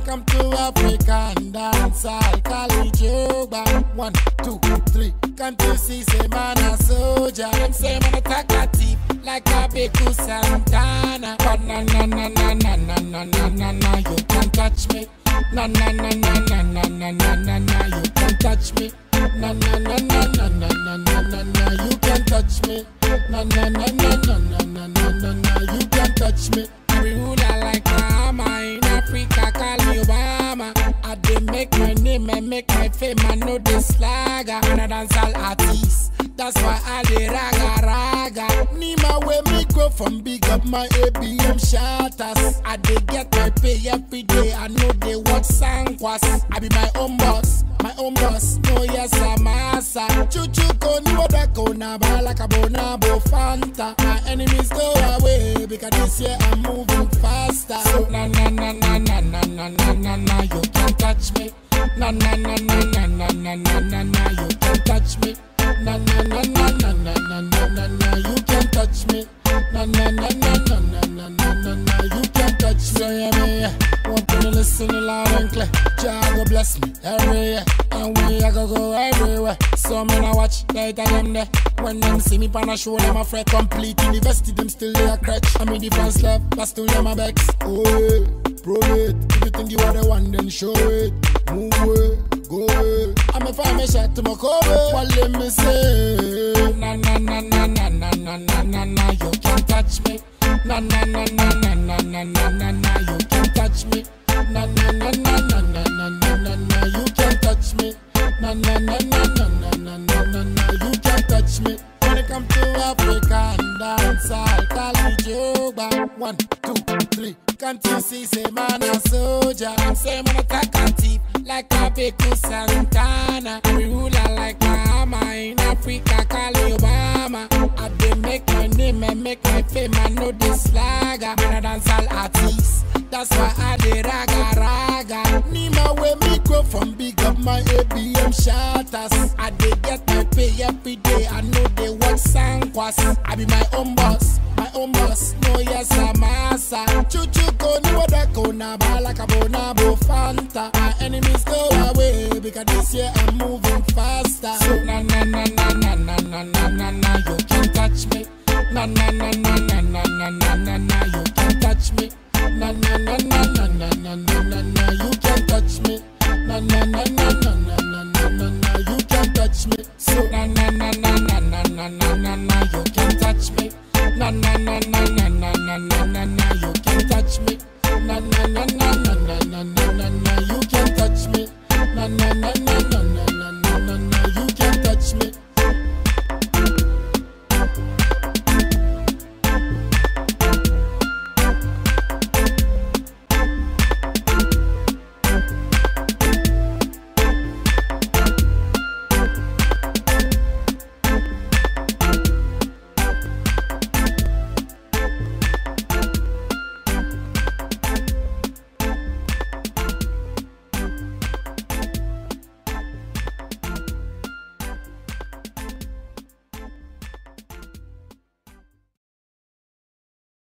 come to African dance, I'll call it Joba. One, two, three. Can't you see, say man a soldier? Them say man a talkative, like a Beku Santana. But na na na na na na na na na na, you can't touch me. Na na na na na na na na na na, you can't touch me. Na na na na na na na na na na, you can't touch me. Na na na na na na na na na na, you can't touch me. I be ruler like Bahama in Africa, call me Obama. I dey make my name and make my fame, I know this slagger. And I dance all artists, that's why I dey raga raga. Nima where me go from big up my ABM shatters. I dey get my pay every day, I know they watch Sankwas. I be my own boss, my own boss. No yes I'm asa. Chuchu koni wadako na balaka bonabo fanta. My enemies go away because this year I'm moving faster. So na na na na na na na na na na you can't touch me. Na na na na na na na na na na you can't touch me. Na na na na na na na na na na you can't touch me. Na na na na na na na na na na you can't touch me. So yeah me yeah. Want to listen loud and clear. Jah go bless me every year, and we I go go everywhere. So me now watch later them there. When them see me pan a show, them a fret complete university, them still they a crutch. I mean the fans left, but still them a vex. Oh yeah, prove it. If you think you are the one, then show it. Move away, go away. I'm a find me shot to my cover. What let me say? Na na na na na na na na na na, you can't touch me. Na na na na na na na na na na, you can't touch me. Na na na na na na na na na na, you can't touch me. Na na na na na na na na na na, you can't touch me. When it come to Africa and dance, I'll call it Joba. One, two, three. Can't you see, say man a soldier? Say man a talkative, like a Beku Santana. We ruler like Bahama in Africa, call me Obama. I dey make my name and make my fame, I know this slagger. Man a dance all artist, that's why I dey raga raga. Nima where me go from big up my ABM shatters. I dey get my pay every day, I know they watch Sankwas. I be my own boss, my own boss. No yes I'm asa. Chuchu koni wadako na balaka bonabo fanta. My enemies go away because this year I'm moving faster. So na na na na na na na na na na you can't touch me. Na na na na na na na na na na you can't touch me. Na na na na na na na na